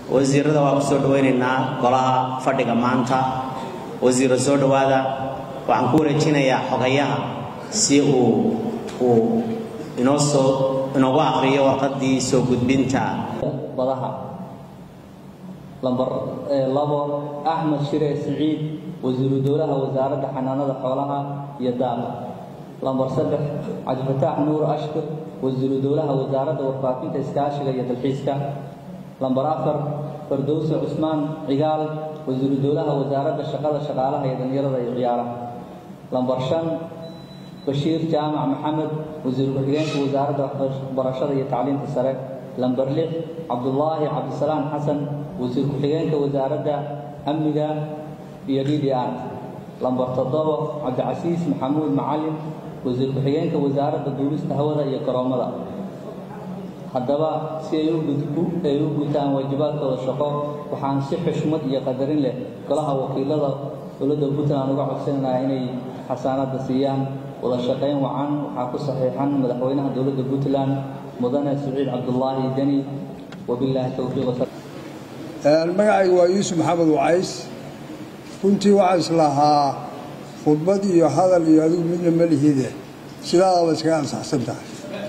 wasiirada waa ku soo dhawaynaynaa golaha fadhiga maanta wasiiro soo dhowaada waxaan ku wareejinayaa xogayaha si uu uu inoo soo inoogu aqriyo warqaddii soo gudbinta badaha lambar labo axmed shire siciid wasiiru dowlaha wasaaradda xanaanada xoolaha iyo daaqa lambar saddex cabdifataax nuur ashkir wasiiru dowlaha wasaaradda warfaafinta iskaashiga iyo dalxiiska lambar afar fardowse cusmaan cigaal wasiiru dowlaha wasaaradda shaqada shaqaalaha iyo dhallinyarada iyo ciyaaraha lambar shan bashiir jaamac maxamed wasiiru ku-xigeenka wasaaradda waxbarashada iyo tacliinta sare lambar lix cabdulaahi cabdisalaan xasan wasiir ku-xigeenka wasaaradda amniga iyo d d r lambar toddobo cabdicasiis maxamuud macalin wasiir ku-xigeenka wasaaradda duulista hawada iyo garoomada haddaba si ay u gutaan waajibaadkooda shaqo waxaan si xushmad iyo qadarin leh golaha wakiilada dowladda puntland uga codsanaynaa inay xasaanadda siiyaan wada shaqayn wacan waxaa ku saxiixan madaxweynaha dowladda puntland mudane siciid cabdulaahi deni wabilaahi towfiiq magacaygu waa yuusuf maxamed wacays runtii waxaan islahaa khudbad iyo hadal iyo adigu midna ma lihide sidaadaba iskaga ansaxsan tahay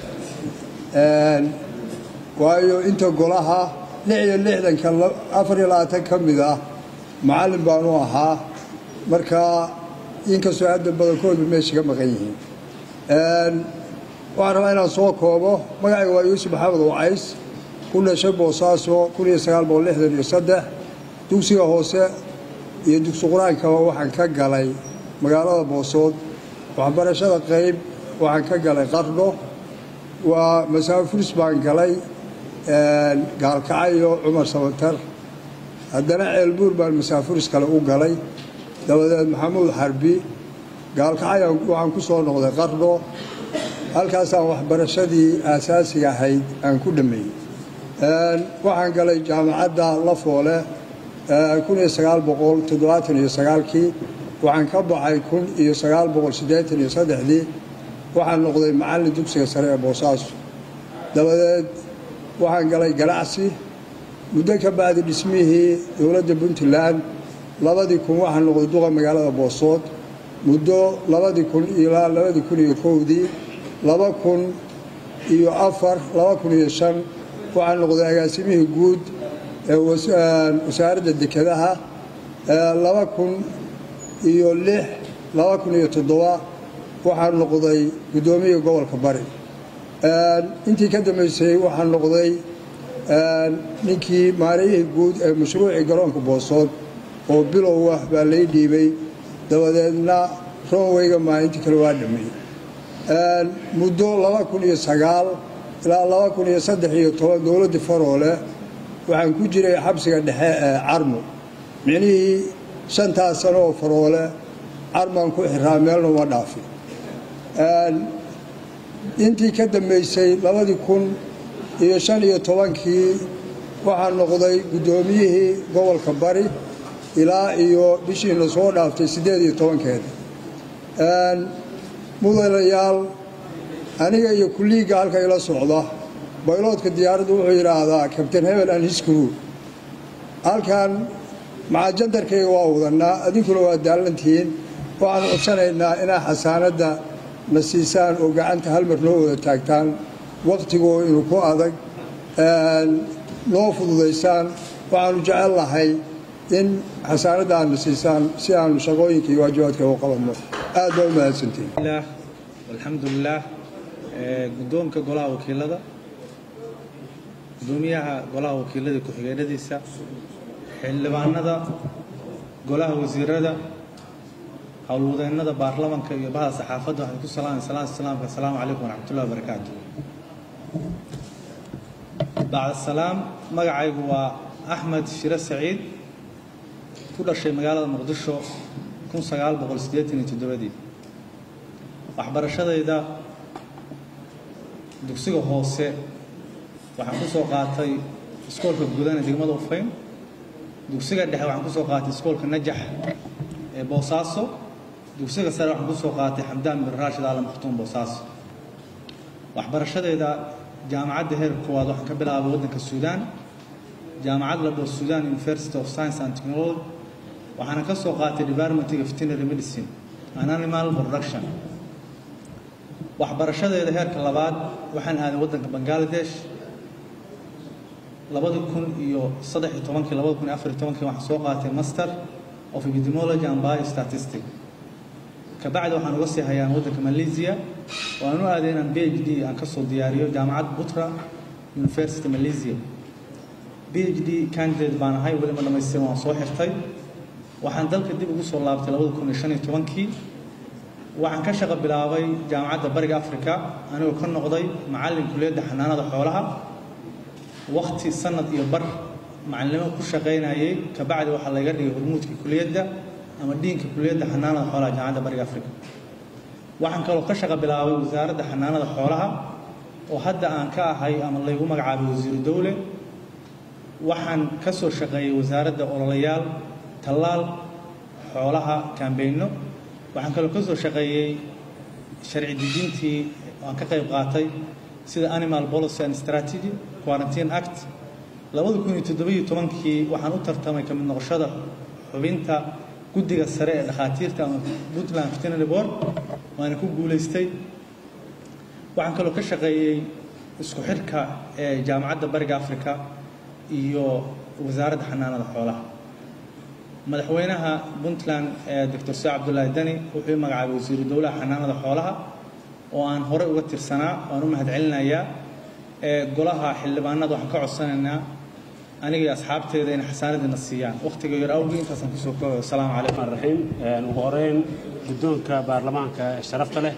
waayo inta golaha lix iyo lixdanka afar iyo labaatan ka mid ah macallin baanu ahaa markaa inkastoo hadda badankoodu meesha ka maqan yihiin waxaan rabaa inaan soo koobo magacayga waa yuusuf maxamed wacays ku dhashay boosaaso kun iyo sagaal boqol lixdan iyo saddex dugsiga hoose iyo dugsi qur-aankaba waxaan ka galay magaalada boosood waxbarashada qayb waxaan ka galay qardho waa masaafuris baan galay gaalkacayo cumar sabatar haddana ceelbuur baan masaafuris kale u galay dabadeed maxamuud xarbi gaalkacaya waxaan ku soo noqday qardho halkaasaan waxbarashadii aasaasiga ahayd aan ku dhammeeyey waxaan galay jaamacadda lafoole kun iyo sagaal boqol toddobaatan iyo sagaalkii waxaan ka baxay kun iyo sagaal boqol siddeetan iyo saddexdii waxaan noqday macallin dugsiga sare ee boosaaso dabadeed waxaan galay ganacsi muddo ka bacdi dhismihii dowladda puntland labadii kun waxaan noqday duqa magaalada boosood muddo labadii kun ilaa labadii kun iyo kowdii laba kun iyo afar laba kun iyo shan waxaan noqday agaasimihii guud ee wasaaradda dekedaha laba kun iyo lix laba kun iyo toddoba waxaan noqday guddoomiyihii gobolka bari intii ka dambaysay waxaan noqday ninkii maarayihii guud ee mashruucii garoonka boosood oo bilow ah baa lay dhiibay dabadeedna roonweyga maalintii kale waa dhameeyey muddo laba kun iyo sagaal ilaa laba kun iyo saddex iyo toban dowladdii faroole waxaan ku jiray xabsiga dhexe ee carmo micnihii shantaas sano oo faroole carmaan ku xiraa meelna uma dhaafin intii ka dambaysay labadii kun iyo shan iyo tobankii waxaan noqday guddoomiyihii gobolka bari ilaa iyo bishiina soo dhaaftay siddeed iyo tobankeeda mudanayaal aniga iyo kulliigga halka ila socda bayloodka diyaaraddu wuxuu yidhaahdaa kabtain hebel an hiskru halkan macajandarkayga waa wadannaa adinkuna waa daallantihiin waxaan codsanaynaa inaa xasaanadda na siisaan oo gacanta halmar noo wada taagtaan wakhtigoo inu ku adag noo fududaysaan waxaanu jecel lahay in xasaanadda aadna siisaan si aanu shaqooyinka iyo waajibaadka u qabanno aad baa u mahadsantiin alxamdulilaah guddoonka golaha wakiilada guddoomiyaha golaha wakiilada ku-xigeenadiisa xildhibaanada golaha wasiirada howlwadeennada baarlamanka iyo bahda saxaafadda waxaan ku salaamay salaam salaamka asalaamu calaykum waraxmatullahi wabarakaatu bacda salaam magacaygu waa axmed shire saciid ku dhashay magaalada muqdisho kun sagaal boqol siddeetan iyo toddobadii waxbarashadayda dugsiga hoose waxaan ku soo qaatay iskoolka gudane degmada ufayn dugsiga dhexe waxaan ku soo qaatay iskoolka najax ee boosaaso dugsiga sare waxaan ku soo qaatay xamdaan bin raashid aalam khatuum boosaaso waxbarashadeeda jaamacadda heerka koowaad waxaan ka bilaabay waddanka suudaan jaamacad la dhaho sudan university of science and technology waxaana ka soo qaatay departmentiga veterinary medicine and animal production waxbarashadeeda heerka labaad waxaan aaday waddanka bangladesh labadi kun iyo saddex iyo tobankii labadi kun iyo afar iyo tobankii waxaan soo qaatay master of epidemiology and biostatistic kabacdi waxaan uga sii hayaan waddanka malaysia oo aan u aaday inaan b h d aan kasoo diyaariyo jaamacad butra university malaysia b h d candidate baan ahay weli ma dhamaystirin waan soo xirtay waxaan dalka dib ugu soo laabtay labadi kun iyo shan iyo tobankii waxaan ka shaqo bilaabay jaamacadda bariga africa anigoo ka noqday macallin kuliyadda xanaanada xoolaha wakti sanad iyo bar macalinimo ku shaqaynayay kabacdi waxaa layga dhigay hormuudka kuliyadda ama dhiinka kuliyadda xanaanada xoolaha jaamacadda bariga africa waxaan kaloo ka shaqo bilaabay wasaaradda xanaanada xoolaha oo hadda aan ka ahay ama laygu magacaabay wasiiru dowle waxaan ka soo shaqeeyey wasaaradda ololayaal tallaal xoolaha kaambeyno waxaan kaloo ka soo shaqeeyey sharci dejintii aan ka qayb qaatay sida animal policy and strategy quarantine act labada kun iyo toddobiyo tobankii waxaan u tartamay kamid noqoshada xubinta guddiga sare ee dhakhaatiirta ama puntland veterinary board waana ku guulaystay waxaan kaloo ka shaqeeyey isku xirka ee jaamacadda bariga africa iyo wasaaradda xanaanada xoolaha madaxweynaha puntland ee doctor see cabdullaahi dani wuxuu i magacaabay wasiiru dowlaha xanaanada xoolaha oo aan horey uga tirsanaa waan u mahadcelinayaa ee golaha xildhibaanada waxaan ka codsanaynaa aniga iyo asxaabteeda inay xasaanadiina siiyaan wakhtiga yar awgii intaasaan kusoo koobayo asalaamu calaykum raxiim ugu horeyn guddoonka baarlamaanka ee sharafta leh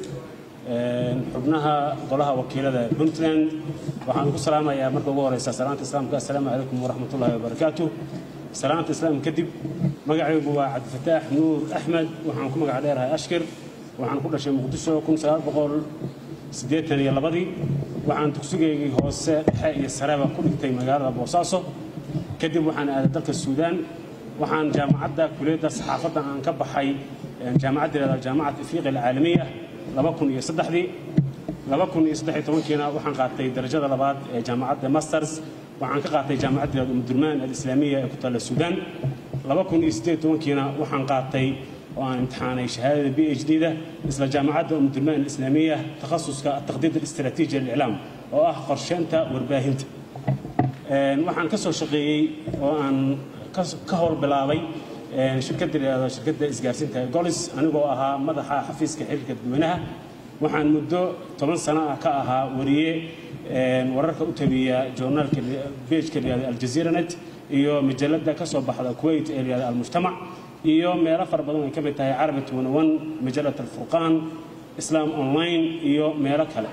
xubnaha golaha wakiilada puntland waxaan ku salaamayaa marka ugu horeysa salaanta islaamka assalaamu calaykum waraxmatullaahi wabarakaatu salaanta islaam kadib magacaygu waa cabdifataax nuur axmed waxaan ku magac dheerahay ashkir waxaan ku dhashay muqdisho kun sagaal boqol siddeetan iyo labadii waxaan dugsigaygii hoose dhexe iyo sareba ku dhigtay magaalada boosaaso kadib waxaan aaday dalka suudaan waxaan jaamacadda kuliyadda saxaafadda aan ka baxay jaamacadda yihahda jaamacad ifiiqi alcaalamiya laba kun iyo saddexdii laba kun iyo saddex iyo tobankiina waxaan qaatay darajada labaad ee jaamacadda masters waxaan ka qaatay jaamacadda yihahda umdurmaan alislaamiya ee ku taalla suudaan laba kun iyo siddeed iyo tobankiina waxaan qaatay oo aan imtixaanay shahaadada b h d-da isla jaamacadda umdurmaan alislaamiya takhasuska ataqdiid alistraatiiji aliclaam oo ah qorsheynta warbaahinta waxaan ka soo shaqeeyey oo aan ka howl bilaabay shirkadda layihahdo shirkadda isgaarsiinta ee golis anigoo ahaa madaxa xafiiska xiriirka dadweynaha waxaan muddo toban sano ah ka ahaa wariye wararka u tabiya journaalka bejka layihahdo aljazeera net iyo majalada ka soo baxda kuwait ee layihahdo almujtamac iyo meelo fara badan ay ka mid tahay carabi tuwanawan majalat alfurqaan islaam online iyo meelo kale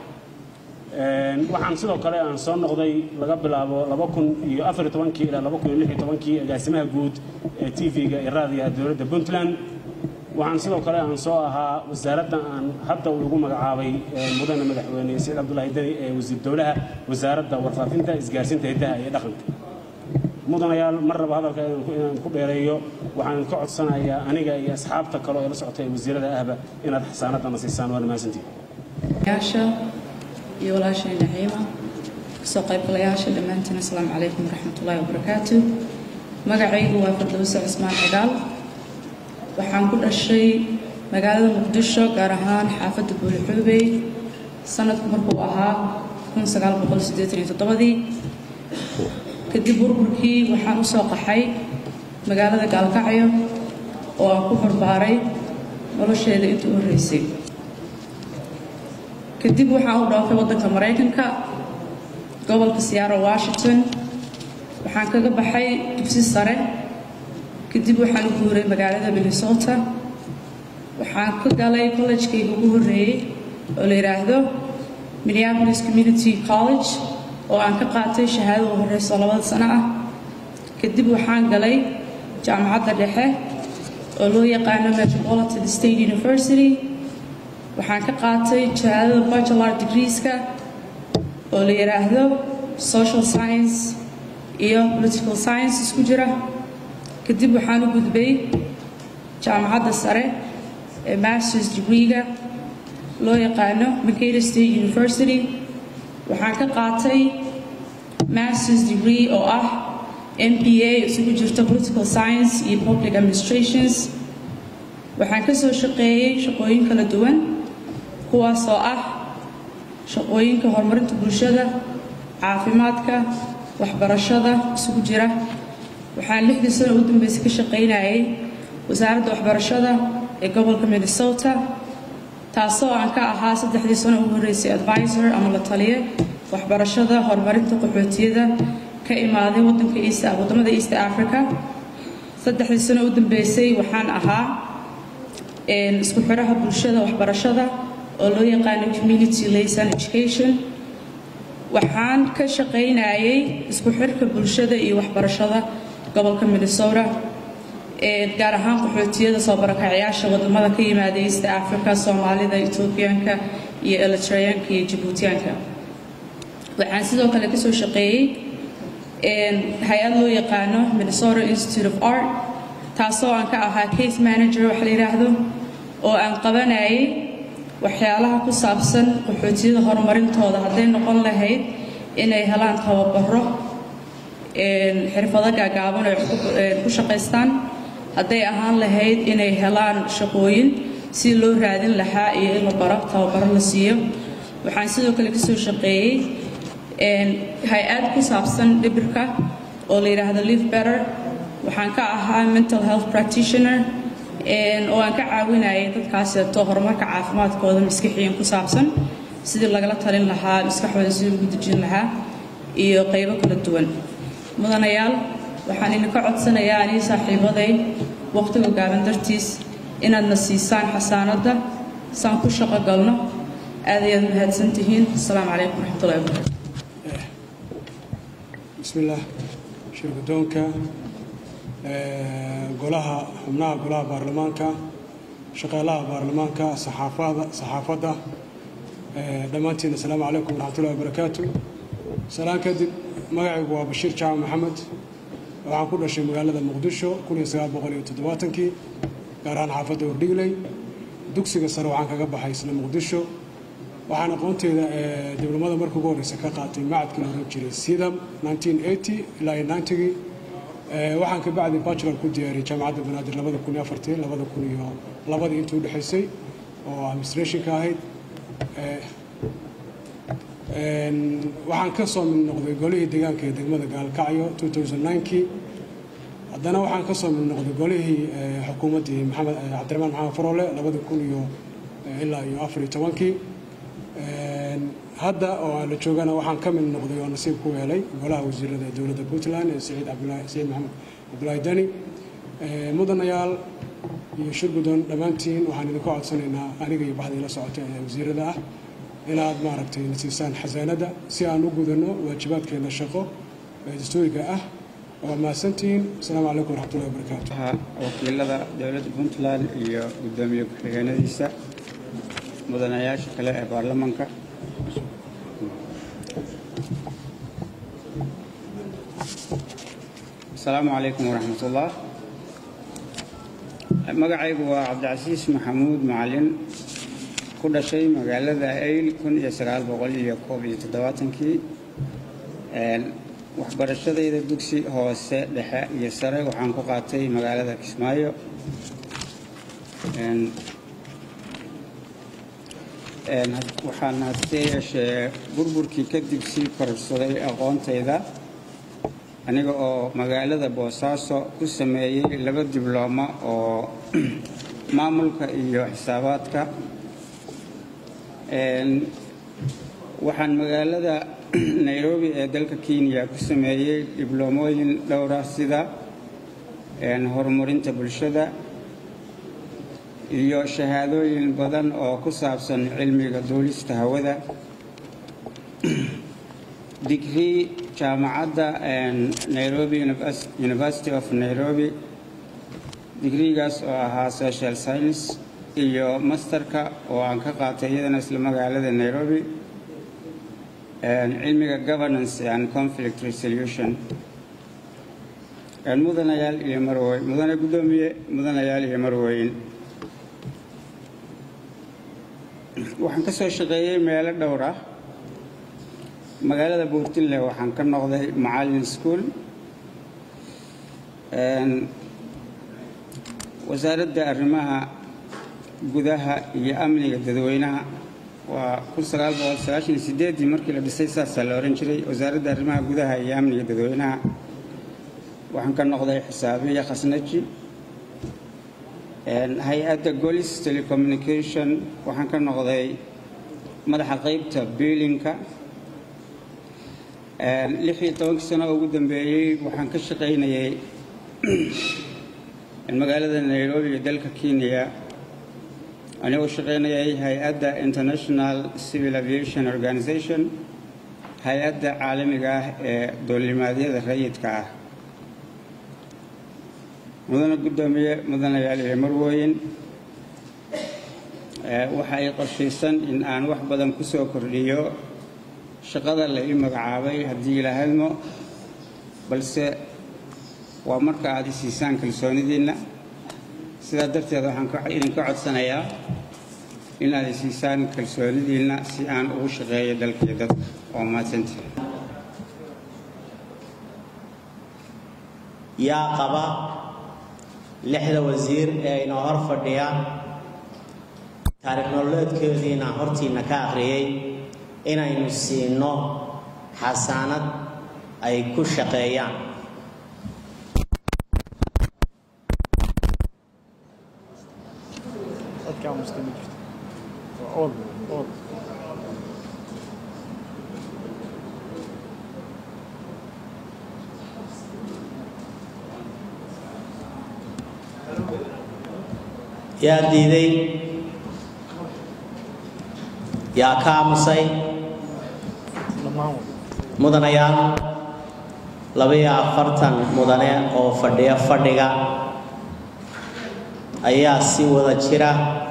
waxaan sidoo kale aan soo noqday laga bilaabo laba kun iyo afar iyo tobankii ilaa laba kun iyo lix iyo tobankii agaasimaha guud ee tv-ga iyo raadiyaha dowladda puntland waxaan sidoo kale aan soo ahaa wasaaradda aan hadda uu igu magacaabay mudane madaxweyne saciid cabdullaahi deni ee wasiir dowlaha wasaaradda warfaafinta isgaarsiinta hiddaha iyo dhaqanka mudanayaal mar raba hadalka inaan ku dheereeyo waxaan ka codsanayaa aniga iyo asxaabta kale ee la socota ee wasiirada ahba inaad xasaanadana siisaan waana mahadsantihin iyo walaashay naciima kasoo qaybgalayaasha dhammaantiin asalaamu calaykum waraxmatullaahi wabarakaatu magacaygu waa fardowse cismaan cigaal waxaan ku dhashay magaalada muqdisho gaar ahaan xaafadda buulixuubey sanadku markuu ahaa ii kadib burburkii waxaan u soo qaxay magaalada gaalkacyo oo aan ku barbaaray nolosheeda intii u horreysay kadib waxaan u dhoofay waddanka maraykanka gobolka siyaaro washington waxaan kaga baxay dugsi sare kadib waxaan u guuray magaalada minnesota waxaan ka galay kollejkayga ugu horreeyey oo la yidhaahdo minneapolis community college oo aan ka qaatay shahaadada u horreyso labada sano ah kadib waxaan galay jaamacadda dhexe oo loo yaqaano metropolitan state university waxaan ka qaatay shahaadada bachelor degreeska oo la yidhaahdo social science iyo political science isku jira kadib waxaan u gudbay jaamacadda sare ee masters degreega loo yaqaano makeda state university waxaan ka qaatay masters degree oo ah MBA isugu jirto political science iyo public administrations waxaan ka soo shaqeeyey shaqooyin kala duwan kuwaas oo ah shaqooyinka horumarinta bulshada caafimaadka waxbarashada isugu jira waxaan lixdii sano ugu dambeysay ka shaqaynayay wasaaradda waxbarashada ee gobolka minnesota taasoo aan ka ahaa saddexdii sano ugu horreysay advisor ama la taliye waxbarashada horumarinta qaxootiyada ka imaaday wadanka east wadamada east africa saddexdii sano u dambeysay waxaan ahaa isku xiraha bulshada waxbarashada oo loo yaqaano community liason education waxaan ka shaqaynayay isku xirka bulshada iyo waxbarashada gobolka minnesota gaar ahaan qaxootiyada soo barakacayaasha wadamada ka yimaada east africa soomaalida ethoobiyaanka iyo eritreyaanka iyo jabuutiyaanka waxaan sidoo kale kasoo shaqeeyey hay-ad loo yaqaano minnesota institute of art taasoo aan ka ahaa case manager wax la yidhaahdo oo aan qabanayay waxyaalaha ku saabsan qaxootiyada horumarintooda hadday noqon lahayd inay helaan tababaro xirfado gaagaaban ay ku shaqaystaan hadday ahaan lahayd inay helaan shaqooyin si loo raadin lahaa iyo in la baro tababaro la siiyo waxaan sidoo kale kasoo shaqeeyey hay-ad ku saabsan dhibirka oo la yidhaahdo live better waxaan ka ahaa mental health practitioner oo aan ka caawinayay dadkaaseeto horumarka caafimaadkooda maskixiyan ku saabsan sidii lagala talin lahaa maskaxooda sidii lagu dejin lahaa iyo qaybo kala duwan mudanayaal waxaan idinka codsanayaa anii saaxiibaday waqtiga gaaban dartiis inaadna siisaan xasaanadda saan ku shaqo galno aad ayaad mahadsan tihiin asalaamu calaykum waraxmatullahi wabarakatu bismillaah shir guddoonka golaha xubnaha golaha baarlamaanka shaqaalaha baarlamaanka saxaafada saxaafadda dhammaantiin assalaamu calaykum waraxmatullahi wabarakaatu salaan kadib magacaygu waa bashiir jaamac maxamed waxaan ku dhashay magaalada muqdisho kii gaar ahaan xaafadda hordhigley dugsiga sare waxaan kaga baxay isla muqdisho waxaan aqoonteyda diblamada markii ugu horreysa ka qaatay macadkii la oran jiray sidam ilaa gii waxaan ka bacdi bachelor ku diyaariyey jaamacadda banaadir labadii intii udhexaysay oo administrationka ahayd waxaan ka soo mid noqday golihii deegaanka ee degmada gaalkacyo kii haddana waxaan ka soo mid noqday golihii xukuumaddii maxamed cabdiraxmaan maxamed farole labadii kun iyo ilaa iyo afariyo tobankii hadda oo aan la joogana waxaan ka mid noqday oo nasiib ku helay golaha wasiirada ee dowladda puntland ee saciid saciid maxamed cabdulaahi dani mudanayaal iyo shir guddoon dhammaantiin waxaan idinka codsanaynaa aniga iyo baxda ila socota ee wasiirada ah inaad maaragtay nasiisaan xasaanadda si aan u gudanno waajibaadkeena shaqo ee dastuuriga ah waa mahadsantihiin asalaamu calaykum waraxmatullahi wabarakaatu wakiilada dowladda puntland iyo guddoomiye ku-xigeenadiisa mudanayaasha kale ee baarlamaanka asalaamu calaykum waraxmatullah magacaygu waa cabdicasiis maxamuud macalin ku dhashay magaalada ayl kii waxbarashadayda dugsi hoose dhexe iyo sare waxaan ku qaatay magaalada kismaayo waxaan hase yeeshee burburkii kadib sii kororsaday aqoontayda aniga oo magaalada boosaaso ku sameeyey laba diblooma oo maamulka iyo xisaabaadka waxaan magaalada nairobi ee dalka kenya ku sameeyey dibloomooyin dhowra sida horumarinta bulshada iyo shahaadooyin badan oo ku saabsan cilmiga duulista hawada digrii jaamacadda nairobi university of nairobi digriigaas oo ahaa social science iyo masterka oo aan ka qaatay iyadana isla magaalada nairobi cilmiga governance and conflict resolution mudanayaal iyo marweyn mudane guddoomiye mudanayaal iyo marweyn waxaan ka soo shaqeeyey meelo dhowr ah magaalada buurtinle waxaan ka noqday macallin school wasaaradda arrimaha gudaha iyo amniga dadweynaha waa ii markii la dhisay saasaa la ohan jiray wasaaradda arrimaha gudaha iyo amniga dadweynaha waxaan ka noqday xisaabiya khasnaji hay-adda golis telecommunication waxaan ka noqday madaxa qaybta biilinka lixii tobankii sano ugu dambeeyey waxaan ka shaqaynayay magaalada nairobi iyo dalka kenya anigoo shaqaynayay hay-adda international civil aviation organization hay-adda caalamiga ah ee doollimaadyada rayidka ah mudane guddoomiye mudanayaal iyo marwooyin waxa ay qorshaysan in aan wax badan ku soo kordhiyo shaqada la ii magacaabay haddii ilaahadmo balse waa marka aad i siisaan kalsoonidiinna sidaa darteed waxaan idinka codsanayaa in aad i siisaan kalsoonidiinna si aan ugu shaqeeyo dalkaiyo dadka oo mahadsantii yaa qaba lixda wasiir ee inoo hor fadhiya taariikh nololeedkoodiina hortiina ka akhriyey inaynu siino xasaanad ay ku shaqeeyaan yaa diiday yaa ka aamusay mudanayaal labaiyo afartan mudane oo fadhiya fadhiga ayaa si wada jira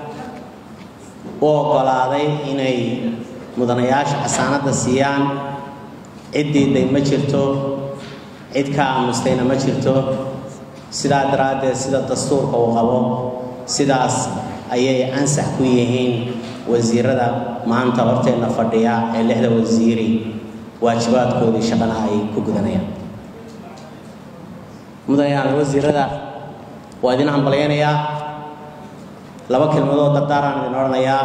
u oggolaaday inay mudanayaasha xasaanadda siiyaan cid diiday ma jirto cid ka aamustayna ma jirto sidaa daraaddeed sida dastuurka uu qabo sidaas ayay ansax ku yihiin wasiirada maanta horteenna fadhiya ee lixda wasiiri waajibaadkoodii shaqana ay ku gudanayaan mudanayaal wasiirada waa idin hambalyaynayaa laba kelmadood dardaaraan idin odhanayaa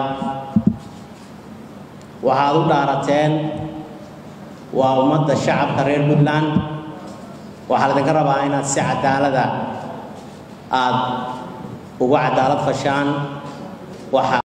waxaad u dhaarateen waa ummadda shacabka reer puntland waxaa laydinka rabaa inaad si cadaalada aad ugu cadaalad fashaan waxa